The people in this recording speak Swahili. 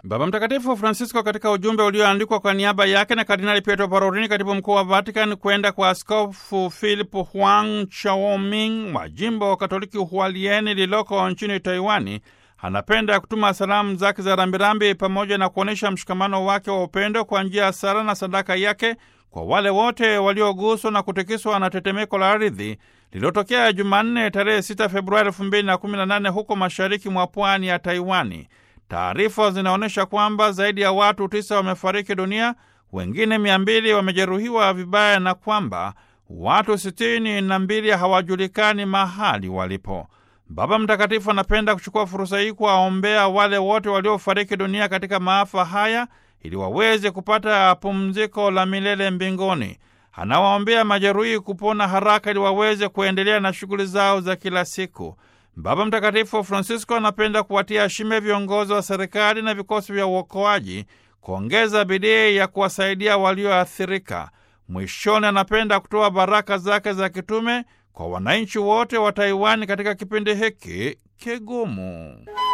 Baba Mtakatifu Francisco katika ujumbe ulioandikwa kwa niaba yake na Kardinali Pietro Parolin, katibu mkuu wa Vatican, kwenda kwa Askofu Philip Huang Chaoming wa jimbo wa Katoliki Hualieni lililoko nchini Taiwani, anapenda kutuma salamu zake za rambirambi pamoja na kuonyesha mshikamano wake wa upendo kwa njia ya sala na sadaka yake kwa wale wote walioguswa na kutikiswa na tetemeko la ardhi lililotokea Jumanne tarehe 6 Februari 2018 huko mashariki mwa pwani ya Taiwani. Taarifa zinaonyesha kwamba zaidi ya watu tisa wamefariki dunia, wengine mia mbili wamejeruhiwa vibaya na kwamba watu sitini na mbili hawajulikani mahali walipo. Baba Mtakatifu anapenda kuchukua fursa hii kuwaombea wale wote waliofariki dunia katika maafa haya ili waweze kupata pumziko la milele mbinguni. Anawaombea majeruhi kupona haraka ili waweze kuendelea na shughuli zao za kila siku. Baba Mtakatifu Francisco anapenda kuwatia shime viongozi wa serikali na vikosi vya uokoaji kuongeza bidii ya kuwasaidia walioathirika. Mwishoni, anapenda kutoa baraka zake za kitume kwa wananchi wote wa Taiwani katika kipindi hiki kigumu.